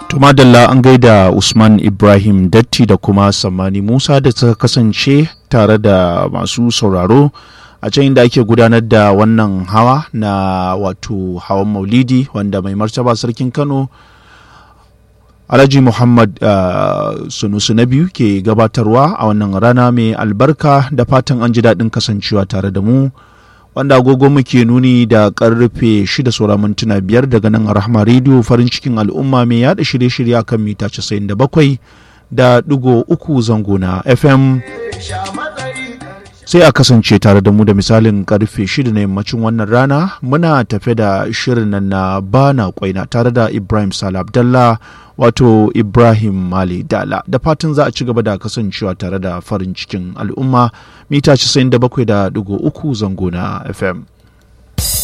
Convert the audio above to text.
Tumadalla an gaida Usman Ibrahim Datti da kuma Sammani Musa da ta kasance tare da masu sauraro a can inda ake gudanar da wannan hawa na wato hawan maulidi wanda mai martaba sarkin Kano Alhaji Muhammad uh, Sunusu na biyu ke gabatarwa a wannan rana mai albarka da fatan an ji daɗin kasancewa tare da mu. wanda agogo muke nuni da karfe 6 saura mintuna biyar daga nan a rahama rediyo farin cikin al'umma mai yada shirye-shirye a kan mita 97 da digo uku zango na fm sai a kasance tare da mu da misalin karfe 6 na yammacin wannan rana muna tafe da shirin nan na bana kwaina tare da ibrahim sal abdallah wato ibrahim mali dala da fatan za a ci gaba da kasancewa tare da farin cikin al'umma mita 97.3 zango na fm